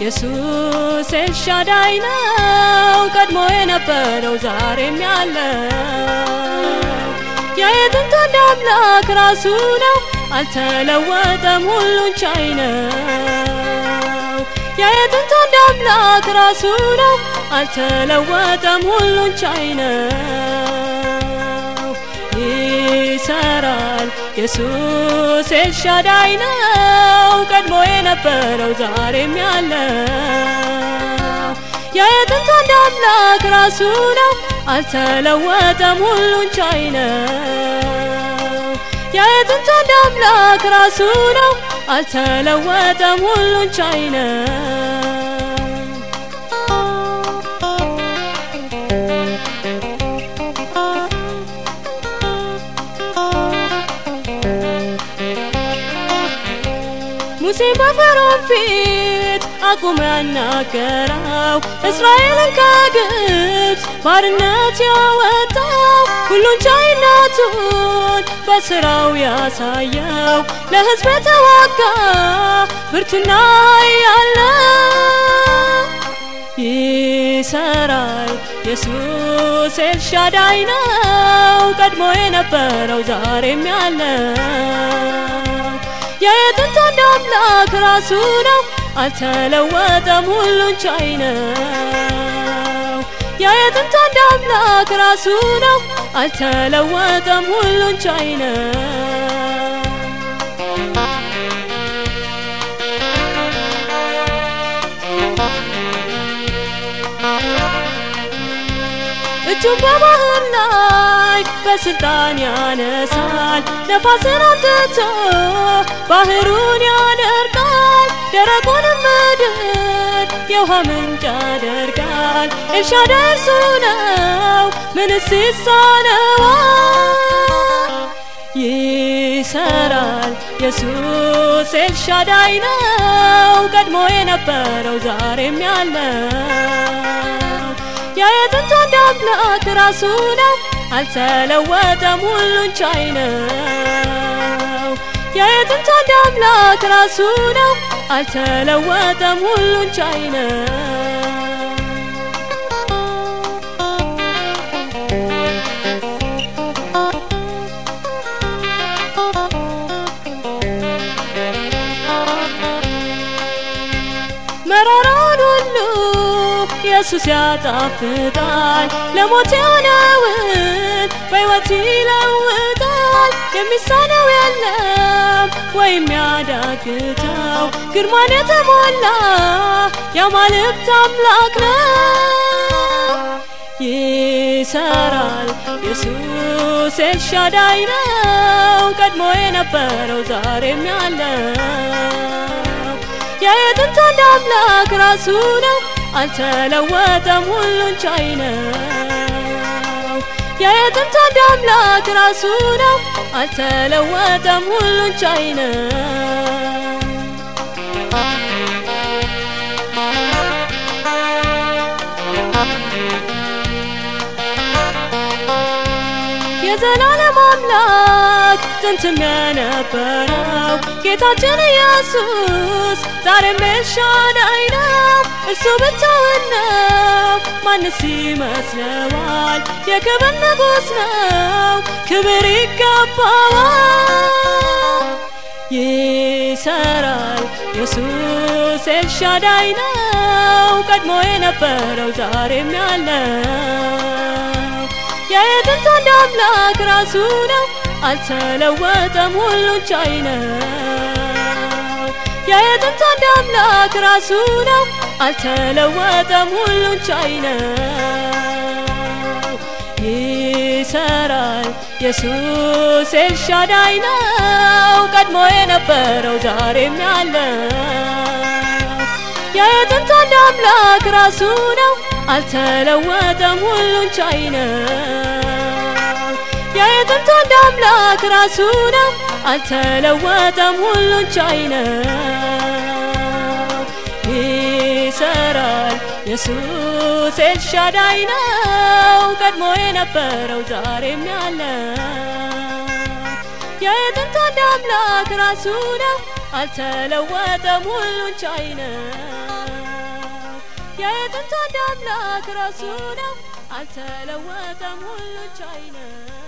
ኢየሱስ ኤልሻዳይ ነው ቀድሞ የነበረው ዛሬም ያለው የጥንት አንድ አምላክ ራሱ ነው አልተለወጠም ሁሉን ቻይ ነው የጥንት አንድ አምላክ ራሱ ነው አልተለወጠም ሁሉን ቻይ ነው ይሰራል ኢየሱስ ኤልሻዳይ ነው ቀድሞ የነበረው ዛሬም ያለው የጥንት አንድ አምላክ ራሱ ነው አልተለወጠም ሁሉን ቻይ ነው የጥንት አንድ አምላክ ራሱ ነው አልተለወጠም ሁሉን ቻይ ነው ሙሴ በፈርዖን ፊት አቁሞ ያናገረው እስራኤልን ከግብፅ ባርነት ያወጣው ሁሉን ቻይነቱን በስራው ያሳየው ለሕዝብ የተዋጋ ብርቱና ያለ ይሰራል ኢየሱስ ኤልሻዳይ ነው ቀድሞ የነበረው ዛሬም ያለው የጥንት አንድ አምላክ ራሱ ነው አልተለወጠም ሁሉን ቻይ ነው የጥንት አንድ አምላክ ራሱ ነው አልተለወጠም ሁሉን ቻይ ነው እጁን በባህር ላይ በስልጣን ያነሳል ነፋስን አምጥቶ ባህሩን ያደርጋል ደረቁንም ምድር የውሃ ምንጭ ያደርጋል ኤልሻዳይ እርሱ ነው ምንስ ይሳነዋል ይሰራል ኢየሱስ ኤልሻዳይ ነው ቀድሞ የነበረው ዛሬም ያለው የጥንት አንድ አምላክ ራሱ ነው አልተለወጠም ሁሉን ቻይ ነው የጥንት አንድ አምላክ ራሱ ነው አልተለወጠም ሁሉን ቻይ ነው መራራውን ሁሉ ኢየሱስ ያጣፍጣል ለሞት የሆነውን በሕይወት ይለውጣል የሚሳነው የለም ወይም ያዳግተው ግርማን የተሞላ የአማልክት አምላክ ነው ይሰራል ኢየሱስ ኤልሻዳይ ነው ቀድሞ የነበረው ዛሬም ያለው የጥንት አንድ አምላክ ራሱ ነው አልተለወጠም ሁሉን ቻይ ነው የጥንት አንድ አምላክ ራሱ ነው አልተለወጠም ሁሉን ቻይ ነው የዘላለም አምላክ ጥንትም የነበረው ጌታችን ኢየሱስ ዛሬም ኤልሻዳይ ነው እርሱ ብቻውን ነው ማንስ ይመስለዋል የክብር ንጉሥ ነው ክብር ይገባዋል ይሰራል ኢየሱስ ኤልሻዳይ ነው ቀድሞ የነበረው ዛሬም ያለው የጥንት አንድ አምላክ ራሱ ነው አልተለወጠም ሁሉን ቻይ ነው የጥንት አንድ አምላክ ራሱ ነው አልተለወጠም ሁሉን ቻይ ነው ይሰራል ኢየሱስ ኤልሻዳይ ነው ቀድሞ የነበረው ዛሬም ያለው የጥንት አንድ አምላክ ራሱ ነው አልተለወጠም ሁሉን ቻይ ነው የጥንት አንድ አምላክ ራሱ ነው አልተለወጠም ሁሉን ቻይ ነው ይሰራል ኢየሱስ ኤልሻዳይ ነው ቀድሞ የነበረው ዛሬም ያለው የጥንት አንድ አምላክ ራሱ ነው አልተለወጠም ሁሉን ቻይ ነው የጥንቱ አንድ አምላክ ራሱ ነው አልተለወጠም ሁሉን ቻይ ነው